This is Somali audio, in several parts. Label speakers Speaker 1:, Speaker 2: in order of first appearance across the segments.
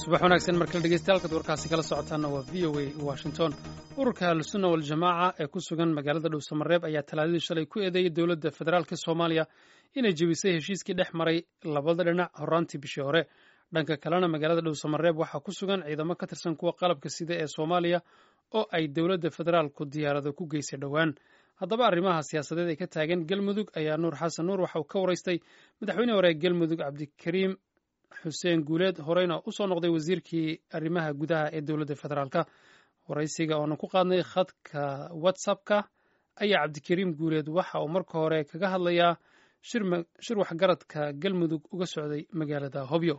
Speaker 1: subax wanaagsan markale dhegeystayaal warkaasi kala socotaana waa v o a washington ururka ahlusunna waljamaaca ee ku sugan magaalada dhowsamareeb ayaa talaadadii shalay ku eedeeyey dowladda federaalk soomaaliya inay jebisay heshiiskii dhex maray labada dhinac horaantii bishii hore dhanka kalena magaalada dhowsamareeb waxaa ku sugan ciidamo ka tirsan kuwa qalabka sida ee soomaaliya oo ay dowladda federaalku diyaarado ku geysay dhowaan haddaba arrimaha siyaasadeed ee ka taagan galmudug ayaa nuur xasan nuur waxa uu ka waraystay madaxweyne hore ee galmudug cabdikariim xuseen guuleed horeyna usoo noqday wasiirkii arrimaha gudaha ee dowladda federaalka waraysiga oonan ku qaadnay khadka whatsappka ayaa cabdikariim guuleed waxa uu marka hore kaga hadlayaa shir waxgaradka galmudug uga socday magaalada hobyo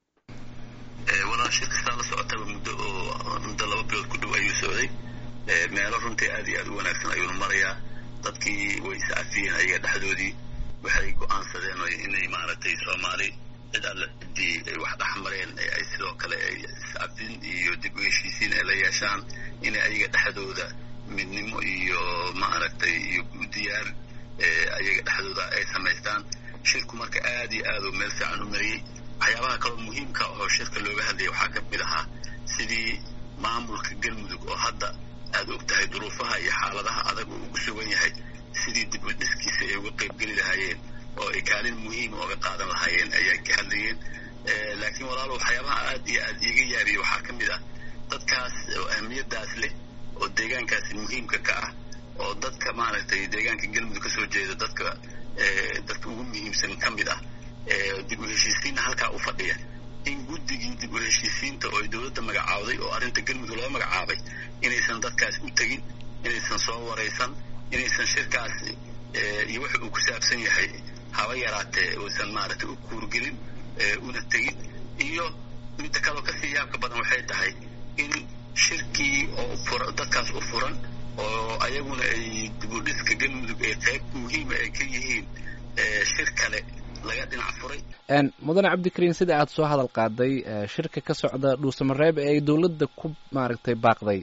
Speaker 2: walaal shirka saa la socotaba muddo oo muddo laba bilood ku dhow ayuu socday meelo runtii aad iyo aad u wanaagsan ayuuna marayaa dadkii way iscafiyeen ayaga dhexdoodii waxay go-aansadeen inay maaragtay soomaali cid alle ciddii ay wax dhex mareen ay sidoo kale ay iscafin iyo dib u heshiisiin ay la yeeshaan inay ayaga dhexdooda midnimo iyo maaragtay iyo diyaar ayaga dhexdooda ay samaystaan shirku marka aad iyo aad uu meel fiican u mariyey waxyaabaha kaloo muhiimka oo shirka looga hadlayay waxaa ka mid ahaa sidii maamulka galmudug oo hadda aad og tahay duruufaha iyo xaaladaha adag uu ugu sugan yahay sidii dib u dhiskiisa ay uga qaybgeli lahaayeen oo ay kaalin muhiima oga qaadan lahaayeen ayaa ka hadlayeen laakiin walaalo waxyaabaha aad iyo aad iiga yaabiyey waxaa ka mid ah dadkaas oo ahmiyadaas leh oo deegaankaasi muhiimka ka ah oo dadka maaragtay deegaanka galmudug ka soo jeeda dadka dadka ugu muhiimsan ka mid ah dib u heshiisiinna halkaa u fadhiya in guddigii dib u heshiisiinta oo ay dowladda magacaawday oo arrinta galmudug loo magacaabay inaysan dadkaas u tegin inaysan soo waraysan inaysan shirkaas iyo wuxa uu ku saabsan yahay haba yaraatee uusan maaragtay u kuurgelin una tegin iyo midda kaloo kasii yaabka badan waxay tahay in shirkii oo fura dadkaas u furan oo ayaguna ay dibudhiska galmudug ay qayb muhiima ay ka yihiin shir kale laga dhinac furay
Speaker 3: mudane cabdikariin sida aad soo hadal qaaday shirka ka socda dhuusamareeb ee ay dowladda ku maaragtay baaqday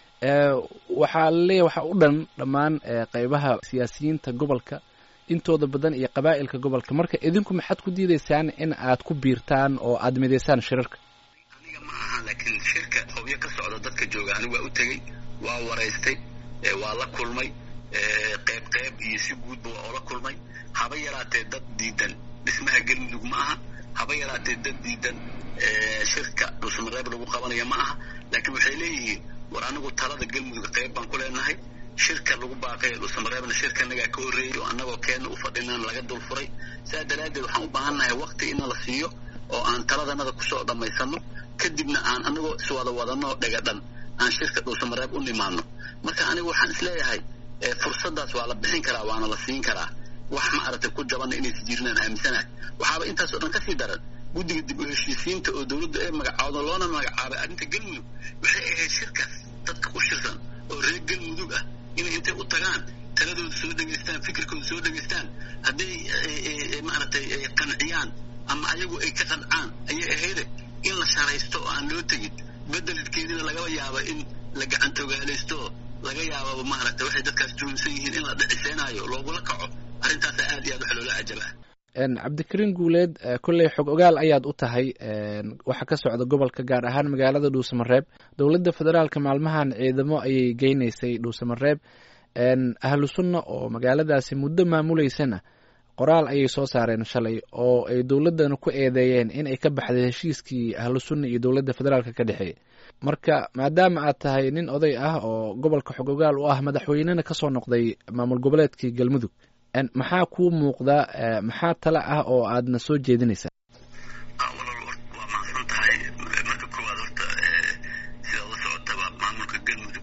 Speaker 3: waxaa laleeyahy waxaa u dhan dhammaan qeybaha siyaasiyiinta gobolka intooda badan iyo qabaa'ilka gobolka marka idinku maxaad ku diidaysaan in aad ku biirtaan oo aad midaysaan shirarka
Speaker 2: aniga ma aha laakiin shirka hobyo ka socda dadka jooga anigu waa u tegey waa waraystay waa la kulmay qayb qayb iyo si guudba waa oola kulmay haba yaraatee dad diidan dhismaha galmudug ma aha haba yaraatee dad diidan shirka dhuusamareeb lagu qabanaya ma aha laakiin waxay leeyihiin war anigu talada galmudug qayb baan ku leenahay shirka lagu baaqay dhuusamareebna shirkanagaa ka horreeyey oo annagoo keenna u fadhinaan laga dul furay saa daraaddeed waxaan u baahannahay wakti inna la siiyo oo aan taladanada kusoo dhammaysano kadibna aan anagoo iswada wadanoo dhegadhan aan shirka dhuusamareeb u nimaano marka anigu waxaan isleeyahay fursaddaas waa la bixin karaa waana la siin karaa wax maaragtay ku jabanna inaysa jirinaan aaminsanahay waxaaba intaasoo dhan kasii daran guddiga dib u heshiisiinta oo dowladdu ay magacaawdo loona magacaabay arrinta galmudug waxay ahayd shirkaas dadka ku shirsan oo reer galmudug ah inay intay u tagaan taladooda soo dhegaystaan fikirkooda soo dhegaystaan hadday maaragtay qanciyaan ama ayagu ay ka qancaan ayay ahayde in la sharaysto oo aan loo tegin bedelkeedina lagaba yaaba in la gacantogaalaysto laga yaababa maaragtay waxay dadkaas tuhunsan yihiin in la dhiciseenaayo loogula kaco arrintaasa aad iyo aad waxa loola cajabaa
Speaker 3: cabdikariin guuleed kolley xog ogaal ayaad u tahay waxa ka socda gobolka gaar ahaan magaalada dhuusamareeb dowladda federaalka maalmahan ciidamo ayay geynaysay dhuusamareeb ahlu sunna oo magaaladaasi muddo maamuleysana qoraal ayay soo saareen shalay oo ay dowladdana ku eedeeyeen in ay ka baxday heshiiskii ahlu sunna iyo dowladda federaalka ka dhexeeyay marka maadaama aad tahay nin oday ah oo gobolka xog ogaal u ah madaxweynena kasoo noqday maamul goboleedkii galmudug maxaa kuu muuqda maxaa tale ah oo aadna soo jeedinaysaa
Speaker 2: walaal waa mahadsan tahay marka koowaad horta sida la socotaba maamulka galmudug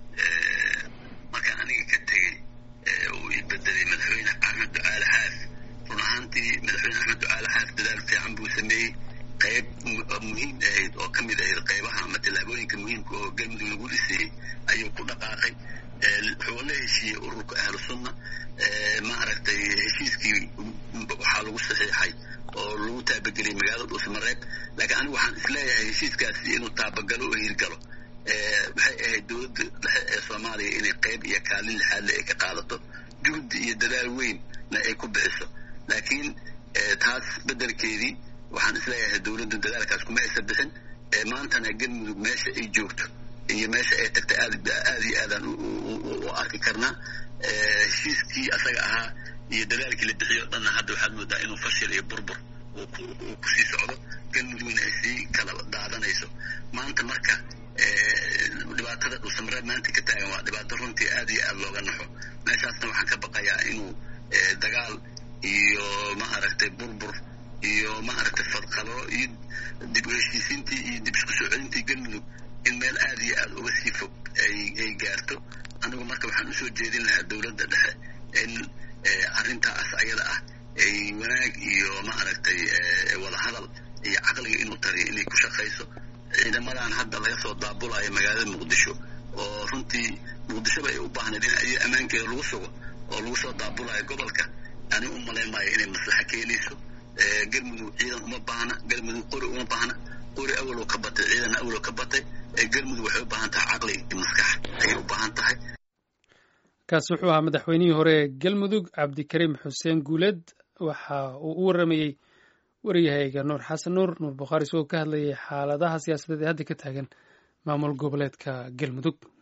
Speaker 2: markaan aniga ka tegey uu i bedelay madaxweyne axmed ducaale xaas run ahaantii madaxweyne axmed ducaale xaas dadaal fiican buu sameeyey qayb muhiim ahayd oo ka mid ahayd qaybaha ama tallaabooyinka muhiimka oo galmudug lagu dhisayey ayuu ku dhaqaaqay wuxuu la heshiiyey ururka ahlu sunna maaragtay heshiiskii waxaa lagu saxiixay oo lagu taabageliyay magaalada dhuusamareeb laakiin anigu waxaan isleeyahay heshiiskaasi inuu taabagalo oo hirgalo waxay ahayd dowladda dhexe ee soomaaliya inay qayb iyo kaalin lixaadle ay ka qaadato juhdi iyo dadaal weynna ay ku bixiso laakiin taas bedelkeedii waxaan isleeyahay dowladda dadaalkaas kuma aysa bixin maantana galmudug meesha ay joogto iyo meesha ay tagtay aad aad iyo aadaan u arki karnaa heshiiskii asaga ahaa iyo dadaalkii la bixiyo o dhanna hadda waxaad moodaa inuu fashil iyo burbur uu kusii socdo galmudugna ay sii kala daadanayso maanta marka dhibaatada dhulsamareed maanta ka taagan waa dhibaato runtii aad iyo aad looga naxo meeshaasna waxaan ka baqayaa inuu dagaal iyo ma aragtay burbur iyo ma aragtay fadqalo iyo dib u heshiisiintii iyo dib isku soo celintii galmudug in meel aad iyo aad uga sii fog ay gaarto anigu marka waxaan usoo jeedin lahaa dowladda dhexe in arrintaas ayada ah ay wanaag iyo ma aragtay wadahadal iyo caqliga inuu tariyo inay ku shaqayso ciidamadan hadda laga soo daabulayo magaalada muqdisho oo runtii muqdishoba ay u baahnayd in ay ammaankeeda lagu sugo oo lagu soo daabulayo gobolka ani u malayn maayo inay maslaxa keenayso galmudug ciidan uma baahna galmudug qori uma baahna qori awalow ka batay ciidanna awalow ka batay galmudug waxay u baahan tahay caqli iyo maskax ayay u baahan tahay
Speaker 1: kaasi wuxuu ahaa madaxweynihii hore ee galmudug cabdikariim xuseen guuleed waxa uu u warramayey waryahayga nuur xasan nuur nuur bukhaari isagoo ka hadlayay xaaladaha siyaasadeed ee hadda ka taagan maamul goboleedka galmudug